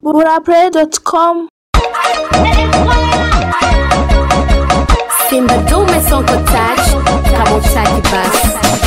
burapray.com Simba dume sonko touch kama utaki basi.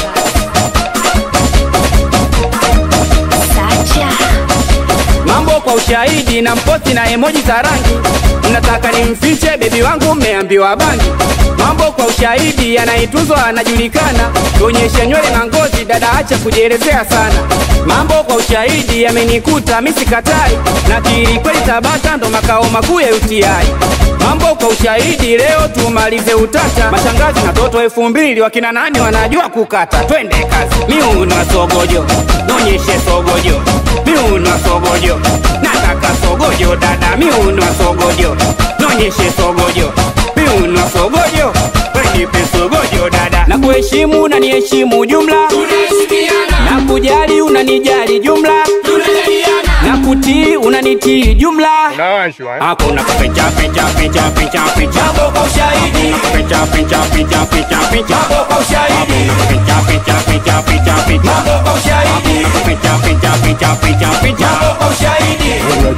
Sacha mambo kwa ushahidi na mpoti na emoji za rangi mnataka nimfiche bebi wangu mmeambiwa bangi mambo kwa ushahidi yanaituzwa anajulikana tuonyeshe nywele na ngozi dada acha kujielezea sana mambo kwa ushahidi yamenikuta misikatai na kiri kweli tabata ndo makao makuu ya uti mambo kwa ushahidi leo tumalize utata mashangazi na toto elfu mbili wakina nani wanajua kukata twende kazi miunwa sogojo nonyeshe sogojo miunwa sogojo nataka sogojo dada miunwa sogojo nonyeshe sogojo miunwa sogojo wenipe sogojo dada na kuheshimu unaniheshimu jumla na kujali unanijali jumla na kutii unanitii jumla Unawashwa, eh? hapo na picha picha picha picha picha mambo kwa ushahidi picha picha picha picha picha mambo kwa ushahidi picha picha picha picha picha mambo kwa ushahidi picha picha picha picha picha mambo kwa ushahidi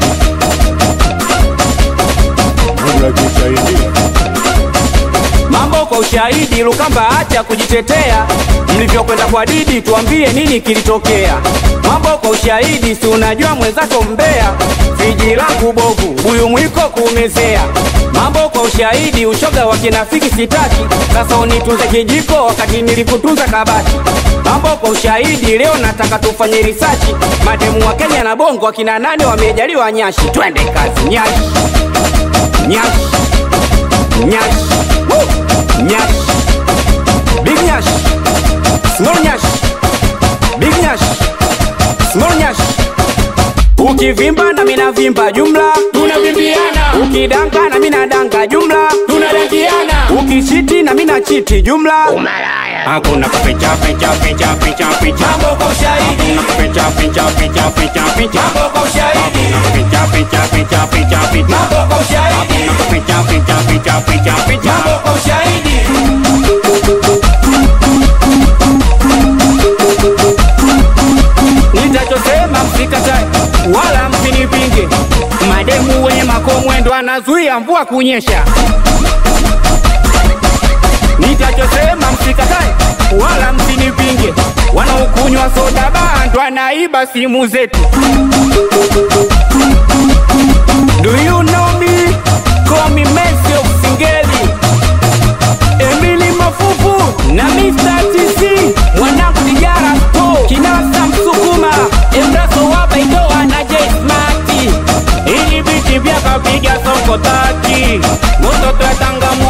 Unajisaidia. mambo kwa ushahidi lukamba acha kujitetea mlivyokwenda kwa didi tuambie nini kilitokea mambo kwa ushahidi si unajua mwenzako mbea viji langu bovu huyu mwiko kuumezea mambo kwa ushahidi ushoga wa kinafiki sitaki sasa unitunze kijiko wakati nilikutunza kabati mambo kwa ushahidi leo nataka tufanye risachi mademu wa kenya na bongo akina nane wamejaliwa nyashi twende kazi nyashi nyashi nyash Woo! nyash big nyash small nyash big nyash small nyash ukivimba na mina vimba jumla tunavimbiana ukidanga na mina danga jumla tunadangiana ukichiti na mina chiti jumla hakuna kuficha ficha ficha ficha ficha mambo kwa ushahidi kuficha ficha ficha ficha ficha mambo kwa ushahidi kuficha ficha ficha ficha ficha mambo kwa ushahidi kuficha ficha ficha ficha ficha mambo kwa ushahidi nitachosema msikatae wala msinipinge mademu wenye makomwendo anazuia mvua kunyesha nitachosema msikatae wala msinipinge wanaokunywa soda bando anaiba simu zetu Do you know me? Call me Messi of Singeli Emily Mafufu na Mr. TC mwanangu Dijara Sto Kinasa Msukuma Embraso Wabaidoa na J Smarty ili biti vya kapiga soko tati moto twatanga